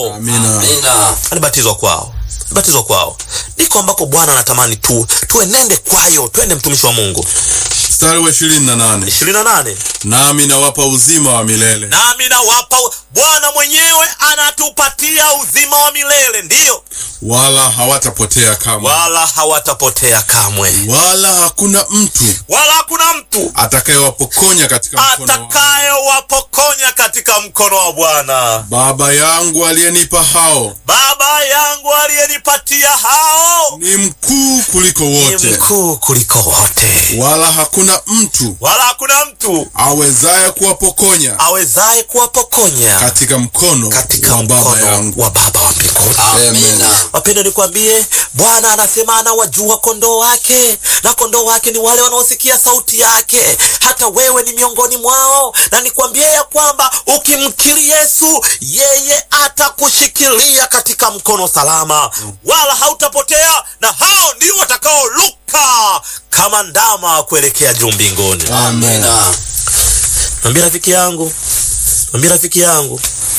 kwao Amina. Amina. alibatizwa kwao alibatizwa kwao ndiko ambako bwana anatamani tu tuenende kwayo twende mtumishi wa mungu Mstari wa ishirini na nane ishirini na nane nami nawapa uzima wa milele nami nawapa bwana mwenyewe anatupatia uzima wa milele ndiyo wala hawatapotea kamwe wala hawatapotea kamwe wala hakuna mtu wala hakuna mtu atakayewapokonya katika mkono wangu. atakayewapokonya katika mkono wa bwana baba yangu aliyenipa hao baba yangu aliyenipatia hao ni mkuu kuliko ni wote mkuu kuliko wote wala hakuna mtu wala hakuna mtu awezaye kuwapokonya awezaye kuwapokonya katika mkono katika wa baba mkono yangu wa baba wa mbinguni Amina. wapendo nikwambie bwana anasema anawajua kondoo wake na kondoo wake ni wale wanaosikia sauti yake hata wewe ni miongoni mwao na nikwambie ya kwamba ukimkiri yesu yeye atakushikilia katika mkono salama wala hautapotea na hao ndio watakaoluka kama ndama kuelekea juu mbinguni Amina. Mwambie rafiki yangu, mwambie rafiki yangu,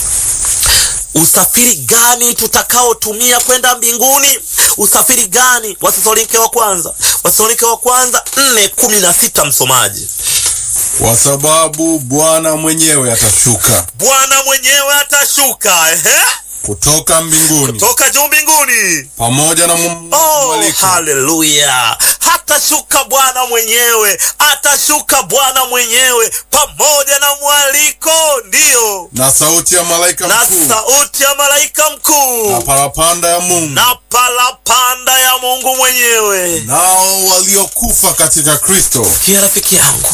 usafiri gani tutakaotumia kwenda mbinguni? Usafiri gani? Wathesalonike wa kwanza, Wathesalonike wa kwanza nne kumi na sita msomaji. kwa sababu bwana mwenyewe atashuka Bwana mwenyewe atashuka ehe, kutoka mbinguni toka juu mbinguni. pamoja na mu- Oh, mwaliko haleluya! Hatashuka Bwana mwenyewe, atashuka Bwana mwenyewe pamoja na mwaliko, ndiyo na sauti ya malaika na mkuu sauti ya malaika mkuu na parapanda ya Mungu na palapanda ya Mungu mwenyewe. nao waliokufa katika Kristo Kia rafiki yangu,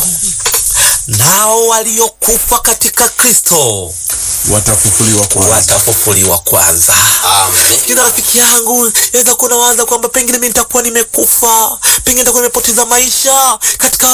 nao waliokufa katika Kristo watafufuliwa kwanza. watafufuliwa kwanza. Amina. Kila rafiki yangu yaweza kuwa nawaza kwamba pengine mimi nitakuwa nimekufa, pengine nitakuwa nimepoteza maisha katika